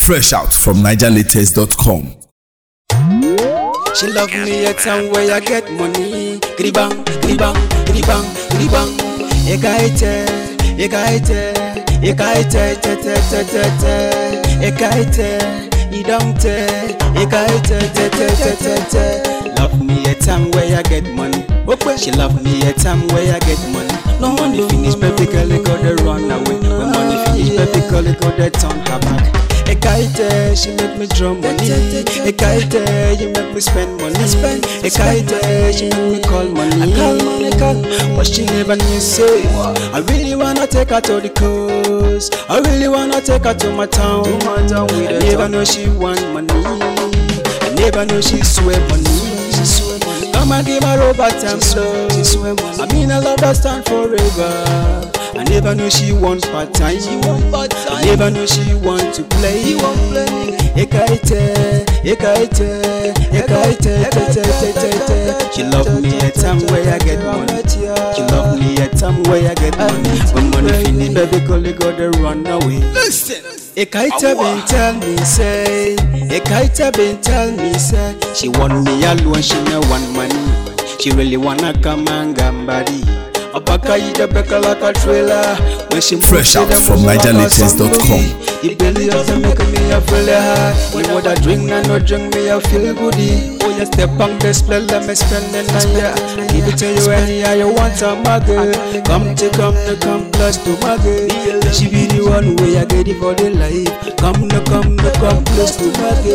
Fresh out from NigerLatest.com. She love me at time where I get money. Gribang, gribang, gribang, gribang. Ekaite, ekaite, ekaite, te te te te te. Ekaite, idamte, ekaite, te te te te te. Love me at time where I get money. Okay. She love me at time where I get money. No money finish, baby girl, it got to run away. When money finish, baby girl, it got to turn her back. Ekaite, she make me draw money. Ekaite, you make me spend money. Ekaite, she make me call money. I call money, call. But she never knew say. I really wanna take her to the coast. I really wanna take her to my town. I never know she want money. I never know she swear money. She swear money. Come and give her over time slow. She swear money. I mean I love her stand forever. I never knew she want part time. I never knew she want to play. Ekaite, ekaite, ekaite, te te te te te. She love me at time where I get money. She love me at time where I get money. When money finish, baby, call it go to run away. Listen. Ekaita been tell me say, Ekaita been tell me say, she want me alone, she no want money. She really wanna come and gambari. Abakaida beka like a trailer. When she Fresh moves, out she from dem move like a NigerLatest.com. zombie. The belly of them make me a feel high. When what I drink, I no drink me a feel goody. Oh you step on display, let me spend the night. Yeah. Give it to you anyhow you want a muggle. Come to come to come plus to muggle. She be the one way I get it for the life. Come to come to come plus to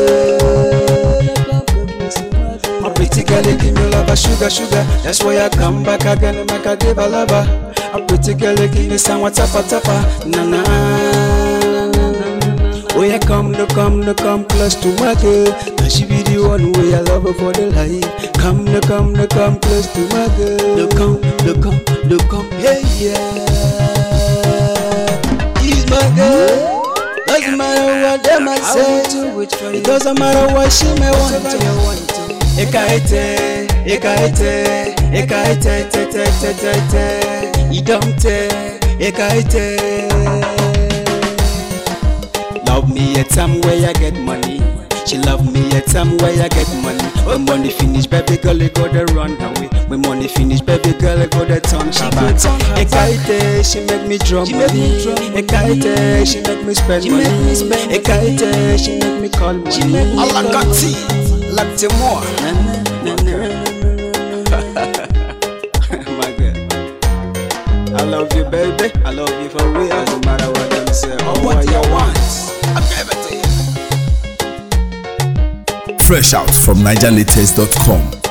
muggle. My pretty girl, you give me love, a sugar, sugar. That's why I come back again and make I give a lover. A pretty girl, you give me some what tapa tapa. Na na. Oh yeah, come to come to come close to my girl. Now she be the one way I love her for the life. Come to come to come close to my girl. No come, no come, no come, hey yeah. She's my girl. Doesn't matter what them I say. It doesn't matter what she may want to. Ekaite, ekaite, ekaite, te te te te te. Idamte, ekaite. Love me at time where I get money. She love me at time where I get money. When money finish, baby girl, you gotta run away. When money finish, baby girl, you gotta turn her back. Ekaite, she make me draw money. Ekaite, she make me spend money. Ekaite, she make me call money. Alakati, lakte more. My girl. I love you, baby. I love you for real. Doesn't matter what them say or what you want. I give it to you. Fresh out from NigerLatest.com.